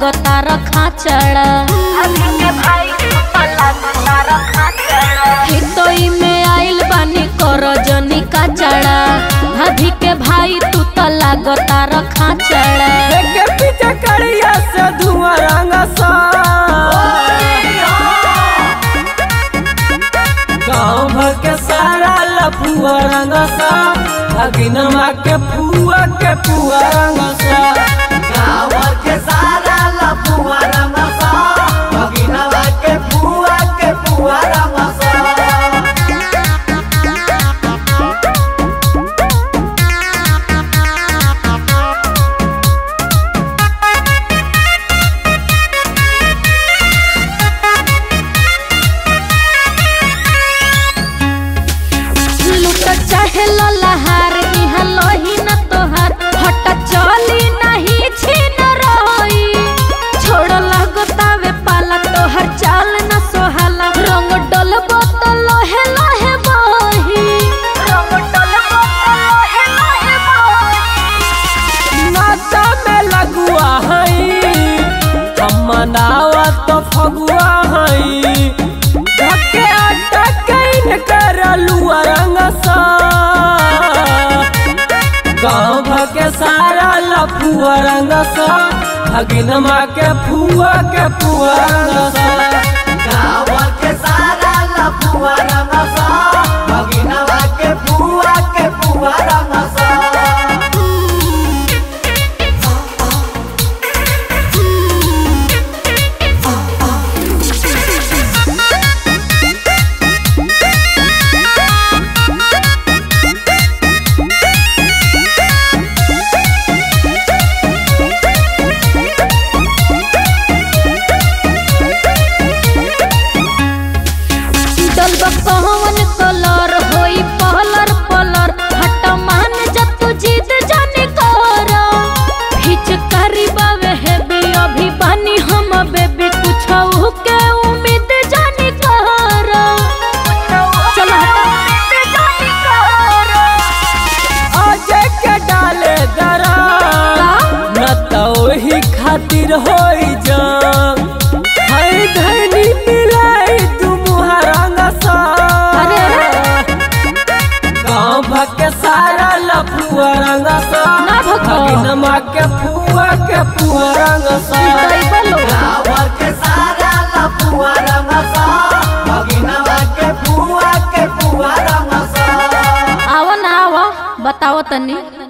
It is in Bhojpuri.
लागता रखा चढ़ा हितोई में आइल बानी कर जनी का चढ़ा भाभी के भाई तू तो लागता रखा चढ़ा देखे पीछे करिया से धुआं रंग सा गाँव भर के सारा लफुआ रंग सा अगिनमा के फुआ के फुआ रंग सा गाँव भर के सारा लफुआ रंग सा भगिनवा के फुआ के फुआ रंग सा लूट चाहे ललहार इहाँ लोही न तोहार हट चली नहीं छीन रही छोड़ लगतावे पाला तोहर चाल न सोहाला रंग डलबो तो लोहे लोहे बही रंग डलबो तो लोहे लोहे बही नाता में लगुआ हई हम मनावा तो फगुआ हई धके आटा कैन कर लुआ रंग सा गाँव भर के सारा लफुआ रंग सा भगिनमा के फुआ के फुआ रंग सा गाँव भर के सारा लफुआ रंग सा भगिनवा के फुआ के फुआ रंग सा डलबा कौन कलर होई पहलर पलर हट मान जतु जिद जाने कर हिच करी बावे है बे अभी बानी हम बेबी कुछ के उम्मीद जाने कर चलो अजय के डाले दरा न तो वही खातिर होई जान हई धनी मिलाई तुम रंग सा अरे, गाँव भर के सारा लफुआ रंग सा ना भगो। नमा के फुआ के फुआ रंग सा गाँव भर के सारा लफुआ रंग सा भगिनवा के फुआ के फुआ रंग सा आवा ना आवा बताओ तनी